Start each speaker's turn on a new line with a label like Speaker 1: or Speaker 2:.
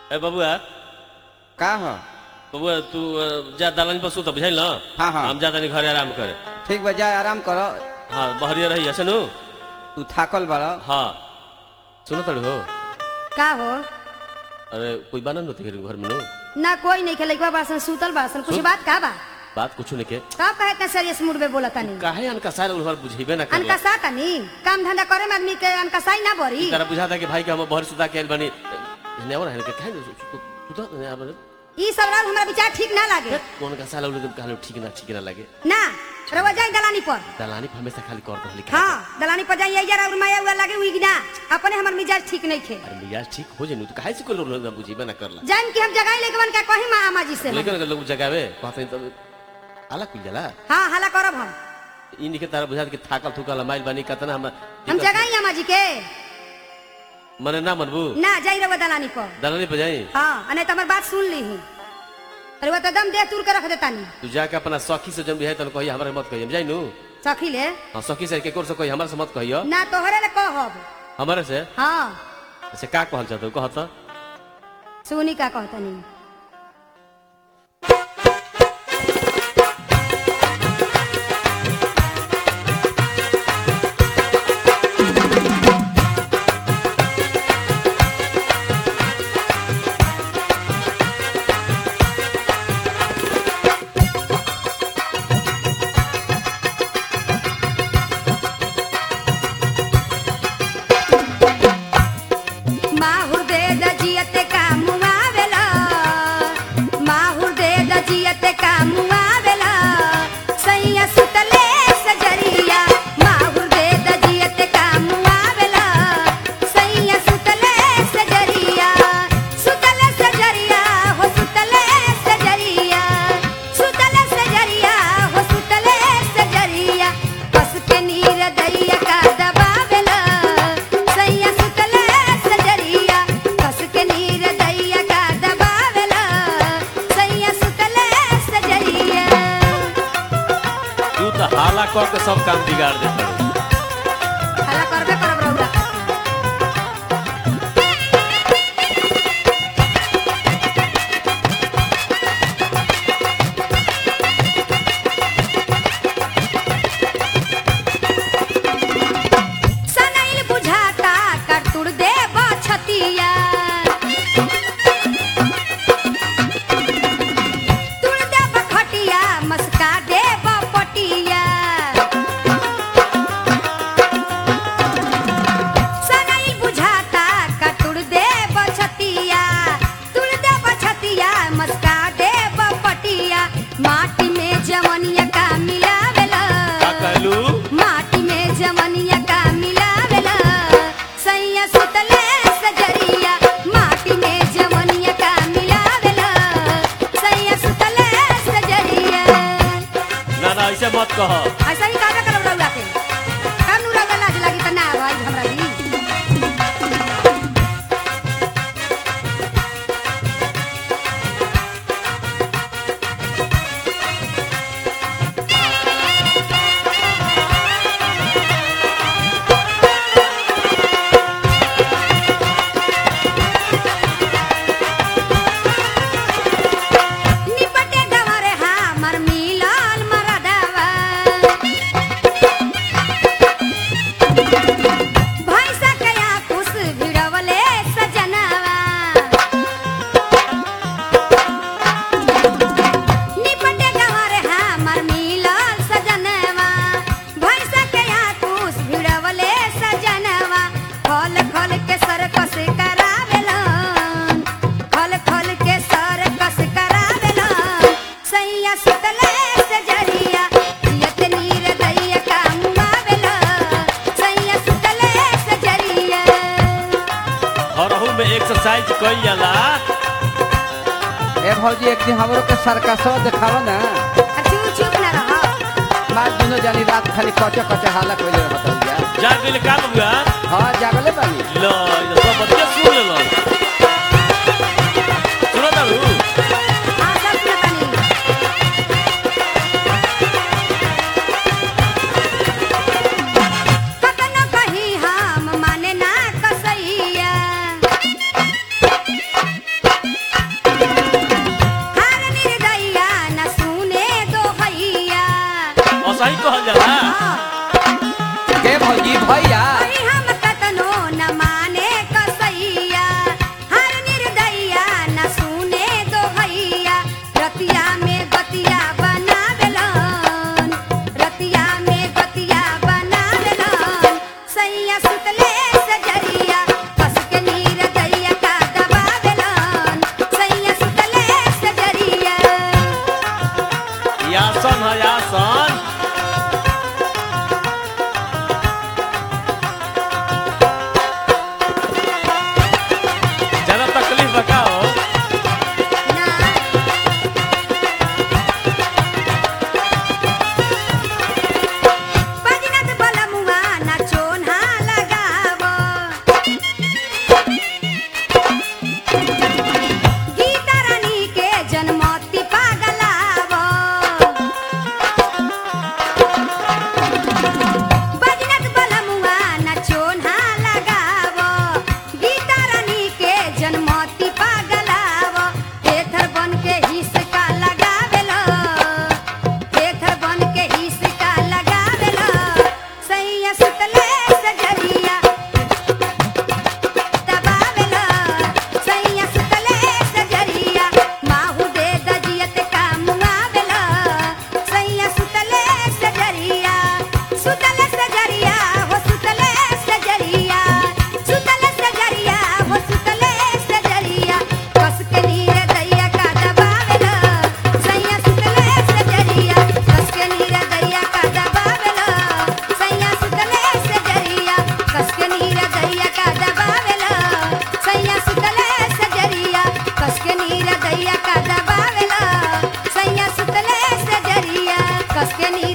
Speaker 1: ए बबुआ
Speaker 2: का हो
Speaker 1: बबुआ तू अ, जा दलानी पर सुत बुझाइल न
Speaker 2: हाँ, हाँ।
Speaker 1: हम जा तनी घरे आराम करे
Speaker 2: ठीक बा जाए आराम करो
Speaker 1: हाँ बहरिया रही है सुनू
Speaker 2: तू थाकल बड़ा
Speaker 1: हाँ सुनो तड़ू हो
Speaker 3: का हो
Speaker 1: अरे कोई बाना नती घर में नो
Speaker 3: ना कोई नहीं खेले बासन सुतल बासन कुछ
Speaker 1: सुत-
Speaker 3: बात का बा
Speaker 1: बात कुछ नहीं के
Speaker 3: कब कहे इतना सीरियस मूड में बोला तनी
Speaker 1: काहे अनका सारे उधर बुझेबे ना कर
Speaker 3: अनकसा तनी काम धंधा करे में आदमी के अनकसाई ना बरी
Speaker 1: तारा बुझाता कि भाई के हम बहर सुता के आइल बानी ने और है के काहे न सुता ने
Speaker 3: ई सब रात हमरा विचार ठीक ना लागे
Speaker 1: कौन का साला लोग कहलो ठीक ना ठीक ना लगे
Speaker 3: ना रवा जाए दलानी पर
Speaker 1: दलानी पे हमेशा खाली कर दहली
Speaker 3: हाँ दलानी पर जाइए यार और माया हुआ लागे उइग ना अपने हमर मिजाज ठीक नहीं खे
Speaker 1: अरे मियाज ठीक हो जेनु तो काहे से कोई लोग बुझेबे ना करला
Speaker 3: जान की हम जगह लेके बन के कहीं माँ आमा जी से हम।
Speaker 1: लेकिन अगर लोग जगावे कहते हैं तब अलग पी जाला
Speaker 3: हाँ हला करब हम
Speaker 1: इनके तारा बुझात के थाकल थुकल माइल बानी कतना हम
Speaker 3: हम जगह आमा जी के
Speaker 1: मने ना मनबू
Speaker 3: ना जाई रवा दलानी पर
Speaker 1: दलानी पे जाई
Speaker 3: हाँ अने तो हमर बात सुन ली ही अरे वो तो दम देह तुर के रख देता नहीं
Speaker 1: तू जाके अपना सखी से जन भी है तन कही हमरा मत कहिए जाई नु
Speaker 3: सखी ले
Speaker 1: हां सखी से के कोर से कही हमरा से मत कहियो
Speaker 3: ना तोहरे ले कहब
Speaker 1: हमारे से
Speaker 3: हाँ
Speaker 1: से का कहल चाहत कहत
Speaker 3: सुनी का कहतनी माहुर दे दजियते का मुआवेला माहुर दे दजियते का मुआवेला सैया सुतले सजरिया माहुर दे दजियते का मुआवेला सैया सुतले सजरिया सुतले सजरिया हो सुतले सजरिया सुतले सजरिया हो सुतले सजरिया कस के नीर दैया का दबावेला सैया सुतले सजरिया कस के नीर दैया का दबावेला सैया सुतले सजरिया
Speaker 1: तू तो हाला कर के सब काम बिगाड़ देता
Speaker 3: हला करबे करब रउरा सनैल बुझाता कटुर दे बछतिया तुड़ दे बखटिया मस्का दे बपटिया सनैल बुझाता कटुर दे बछतिया तुड़ दे बछतिया मस्का दे बपटिया माटी में जमनिया का मिलावेला
Speaker 1: का कहलू
Speaker 3: माटी में जमनिया का मिलावेला सैया सुतले सजरिया माटी में जमनिया का मिलावेला सैया सुतले सजरिया
Speaker 1: ना ना ऐसे मत कह
Speaker 3: ऐसा ही काका करब रउरा के काम नु रउरा लाज लागी त ना भाई हमरा दी निपटे गवारे हमर मिलल मरदवा भैंसा कया कुस भिड़वले सजनवा निपटे गवारे हमर मिलल सजनवा भैंसा कया कुस भिड़वले सजनवा खल खल के सरकस करावेलन खल खल के सरकस करावेलन सैया सुतले सजरिया जियत नीर दैया का मुआवेलन सैया सुतले सजरिया
Speaker 1: हरहू में एक्सरसाइज कइल जाला
Speaker 2: ए भौजी एक दिन हमरो के सरकसो देखावा ना
Speaker 3: आ चुप चुप ना रह
Speaker 2: मार दुनो जानी रात खाली कचे कचे हाला कइले रहत भैया
Speaker 1: जा गेल का बबुआ
Speaker 2: हां जागले बानी
Speaker 1: लो ये सब बच्चे सुन ले लो सुनो तारू
Speaker 3: हाँ सब सुनतानी कतनो कही हम माने ना कसैया कमरिया का दबावेला सैया सुतले से जरिया कस के नी